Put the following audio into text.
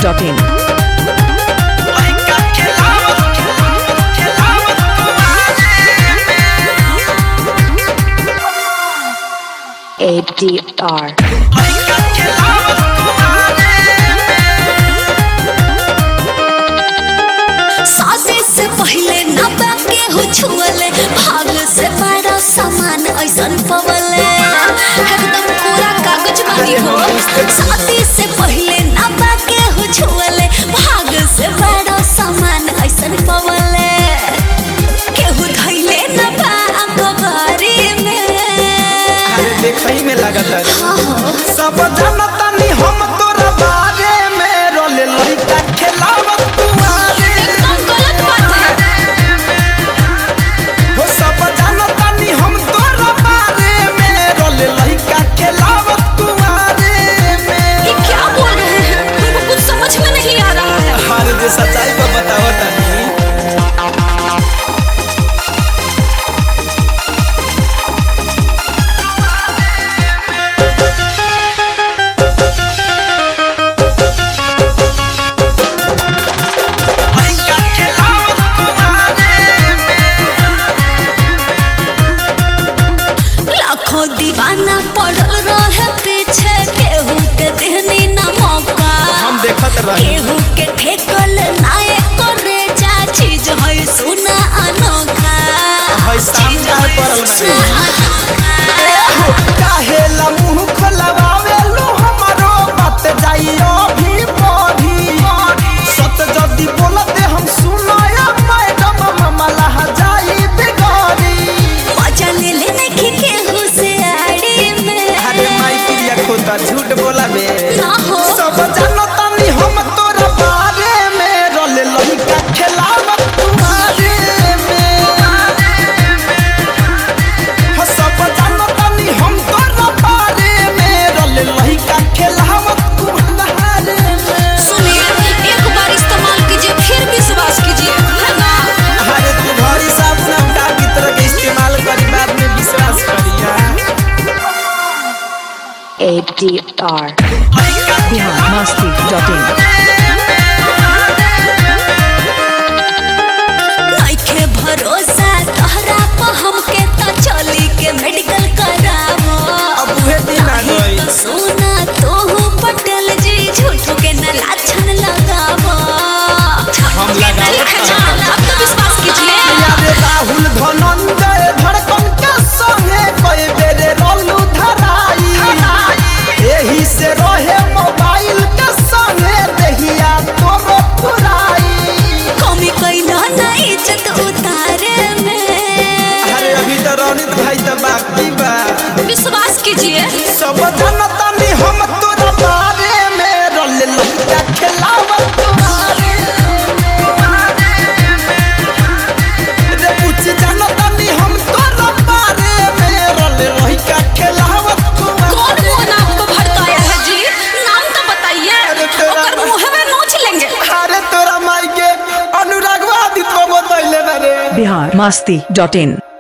masti.in. ADR. सासे से पहले ना बाके हो छुअले भाग से बड़ा सामान ऐसन पवले एकदम पूरा कागज बनी हो साथी से पहले ना बाके हो छुअले भाग से बड़ा सामान ऐसन पवले केहू धैले ना बा अखबारी में देखई में लागत है सब जानता नी हम तोरा बारे में रोले लइका खेलावत तुम्हारे एकदम गलत बात है हो सब जानता नी हम तोरा बारे में रोले लइका खेलावत तुम्हारे में ये क्या बोल रहे हैं हमको कुछ समझ में नहीं आ रहा है हर जे सच्चाई को बताओ तनी लइका खेलावत तुम्हारे लाखों दीवाना पड़ल रहे पीछे केहू के देहनी ना मौका हम देखत रही केहू के ठेकल नाये करे जा चीज है सुना अनोखा है सामने पड़ल बानी। सुना अनोखा। काहेला मुंह खोलवावे लो हमारो बात जाइयो भी पढ़ी सत जदी बोलते हम सुनाया मैडम मामला जाई बिगड़ी मजा ले ले नहीं केहू से आड़ी में अरे माई प्रिया खोता झूठ बोला बे ना हो सब जानता नी हम तोरा बारे में रोले लइका खेलावत तुम्हारे में हो सब जानता नी हम तोरा बारे में रोले लइका खेलावत तुम्हारे में सुनिए एक बार इस्तेमाल कीजिए फिर विश्वास कीजिए है ना अरे तुम्हारी साहब नमका की तरह के इस्तेमाल करी बाद में विश्वास करिया ADR. Bihar masti.in. नइखे भरोसा तोहरा पर हमके त चली के मेडिकल करावो अब उहे दिन आ गई तो सुना तोहू पटेल जी झूठ के न लाछन लगावो हम लगावत ठीक है जान अब तो विश्वास कीजिए यारे राहुल धनंजय धड़कन के संगे कई बेरे रोलू धराई एही से रहे मोबाइल के संगे देहिया तोरो पुराई कमी कैला ना इज्जत उतारे में अरे अभी तो रौनित भाई तो बाकी बा विश्वास कीजिए सब जनता नी हम तोरा बारे में रोल लइका खेलावत तुम्हारे रे कुछ जनता नी हम तोरा बारे में रोल लइका खेलावत कौन तुम्हारे मुंह नाम को भड़काया है जी नाम तो बताइए अरे तेरा ओकर मुंह में नोच लेंगे अरे तोरा माई के अनुरागवादी को बतैले रे Bihar masti.in.